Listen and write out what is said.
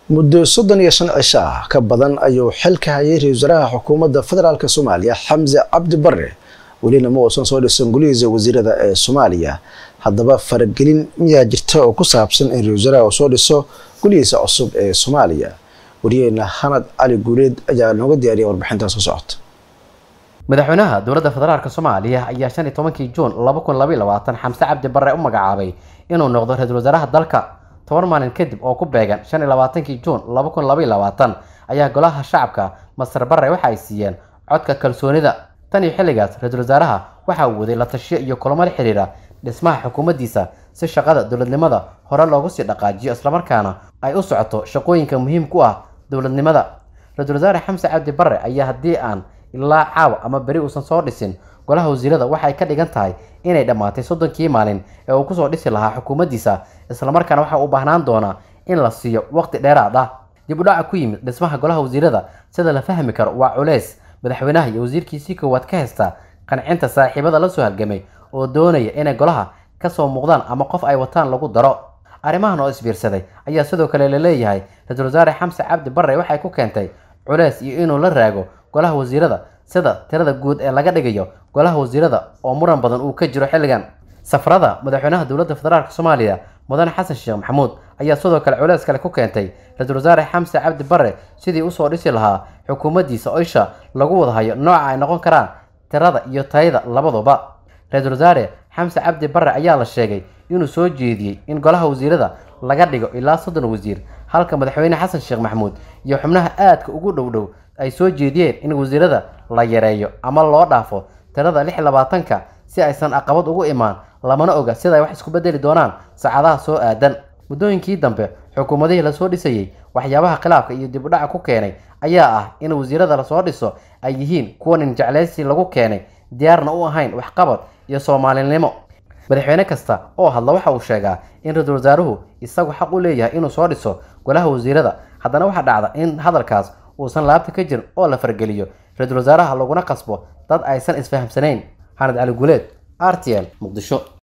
muddo soddon iyo shan cisho ah ka badan ayuu xilka hayay ra-isul wasaaraha xukuumadda federaalk soomaaliya xamse cabdi bare welina ma uusan soo dhisan golihiisa wasiirada ee soomaaliya haddaba faragelin miyaa jirta oo ku saabsan in ra-isul wasaaraha uu soo dhiso golihiisa cusub ee soomaaliya wariyeena xanad cali guuleed ayaa nooga diyaariya warbixintaas ku socota madaxweynaha dowladda federaalk soomaaliya ayaa shan iyo tobankii juun laba kun labaiy labaatan xamse cabdi bare u magacaabay inuu noqdo ra-isul wasaaraha dalka toban maalin kadib oo ku beegan shan iyo labaatankii juun laba kun labaiy labaatan ayaa golaha shacabka masar bare waxa ay siiyeen codka kalsoonida tan iyo xilligaas ra-isul wasaaraha waxa uu waday la tashiyo iyo kulamo la xiriira dhismaha xukuumaddiisa si shaqada dowladnimada hore loogu sii dhaqaajiyo islamarkaana ay u socoto shaqooyinka muhiimka u ah dowladnimada ra-isul wasaare xamse cabdi bare ayaa haddii aan ilaa caawa ama beri uusan soo dhisin golaha wasiirada waxay ka dhigan tahay inay dhammaatay soddonkii maalin ee uu kusoo dhisi lahaa xukuumaddiisa islamarkaana waxa u baahnaan doonaa in la siiyo waqti dheeraad ah dib u dhaca ku yimid dhismaha golaha wasiirada sida la fahmi karo waa culeys madaxweynaha iyo wasiirkiisii koowaad ka haysta qancinta saaxiibada la soo halgamay oo doonaya inay golaha kasoo muuqdaan ama qof ay wataan lagu daro arrimahan oo isbiirsaday ayaa sidoo kale la leeyahay ra-isul wasaare xamse cabdi bare waxay ku keentay culeys iyo inuu la raago golaha wasiirada sida tirada guud ee laga dhigayo golaha wasiirada oo muran badan uu ka jiro xilligan safarada madaxweynaha dowladda federaalk soomaaliya mudane xasan sheekh maxamuud ayaa sidoo kale culeys kale ku keentay ra-isul wasaare xamse cabdi bare sidii usoo dhisi lahaa xukuumaddiisa oo isha lagu wada hayo nooca ay noqon karaan tirada iyo tayada labaduba ra-isul wasaare xamse cabdi bare ayaa la sheegay inuu soo jeediyey in golaha wasiirada laga dhigo ilaa soddon wasiir halka madaxweyne xasan sheekh maxamuud iyo xubnaha aadka ugu dhow dhow ay soo jeediyeen in wasiirada la yareeyo ama loo dhaafo tirada lix labaatanka si aysan aqabad ugu imaan lamana oga sida ay wax isku bedeli doonaan saacadaha soo aadan muddooyinkii dambe xukuumadihii lasoo dhisayey waxyaabaha khilaafka iyo dib u dhaca ku keenay ayaa ah in wasiirada lasoo dhiso ay yihiin kuwa nin jeclaysi lagu keenay diyaarna u ahayn waxqabad iyo soomaalinimo madaxweyne kasta oo hadla waxa uu sheegaa in ra-isul wasaaruhu isagu xaq u leeyahay inuu soo dhiso golaha wasiirada haddana waxaa dhacda in hadalkaas uusan laabta ka jirin oo la fargeliyo ra-isul wasaaraha laguna qasbo dad aysan isfahamsanayn xanad cali guuleed r t l muqdisho